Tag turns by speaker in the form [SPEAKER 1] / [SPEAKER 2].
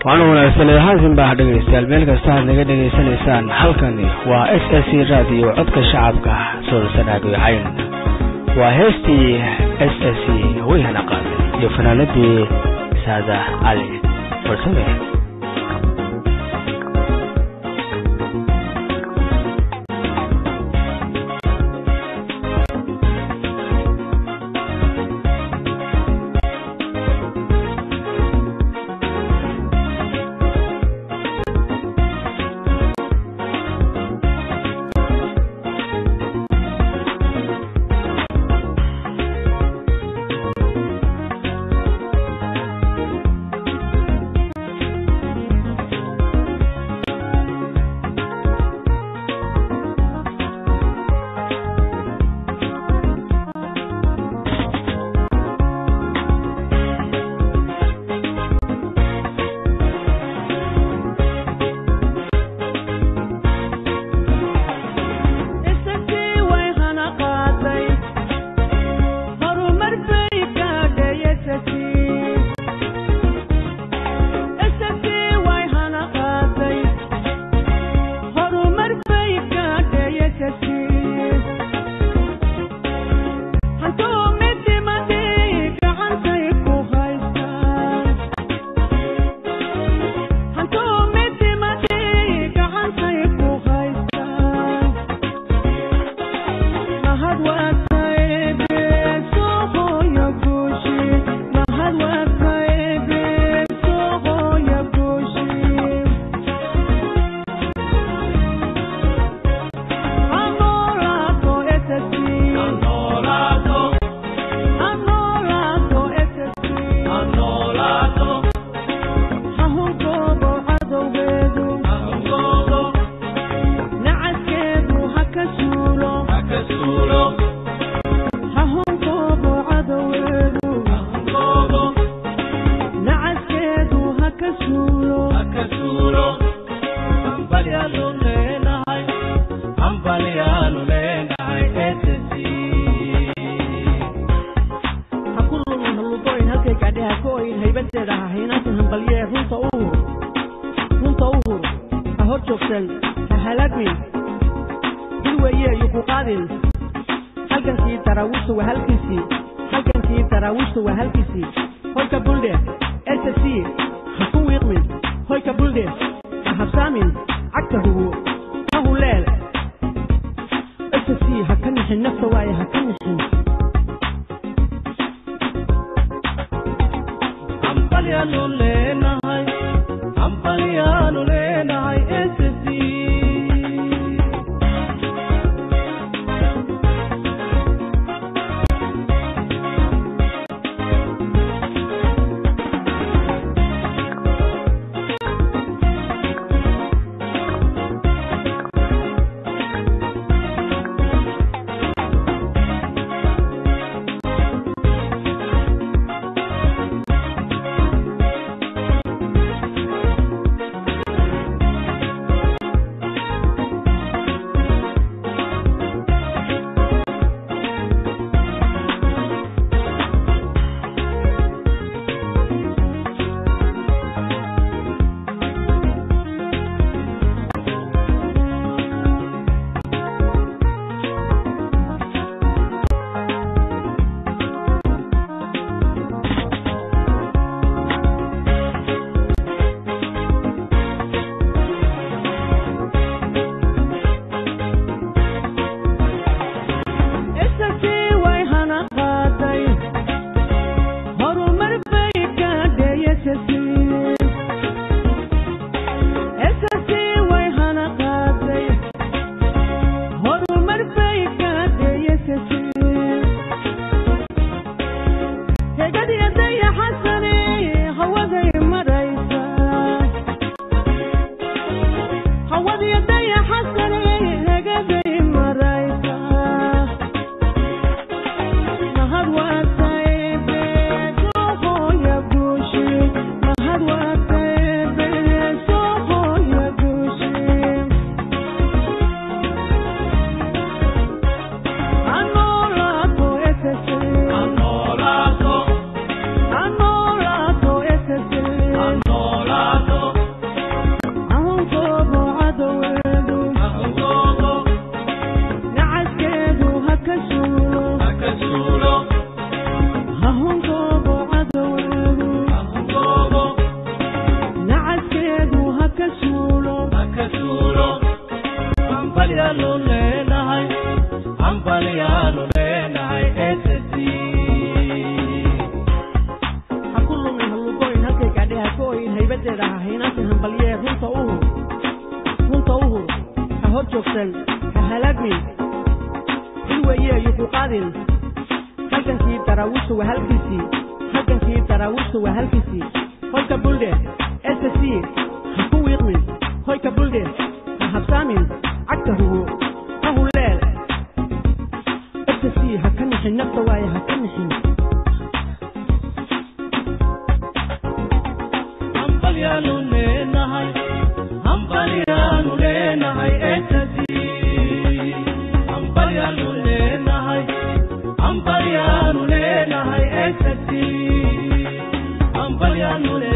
[SPEAKER 1] waana wanaagsan haatan baa dhegaystayaal meel kasta aad naga dhegaysanaysaan halkani waa s s c radio codka shacabka soodasanaado cayn waa heestii s s c weyhana qaaday iyo fanaanadii saada cali farsame
[SPEAKER 2] halgankii daraawiisha waa halkiisii halgankii daraawiisha waa halkiisii hoyka buldhe s c ha ku wiiqmin hoyka buldhe ha habsaamin cagta hugo ha hulleel s c ha ka nixin nafta waaye ha ka nixin
[SPEAKER 3] hambalyaanu leenahay hambalyaanu leenahay ecstasy hambalyaanu leenahay hambalyaanu leenahay ecstasy hambalyaanu leenahay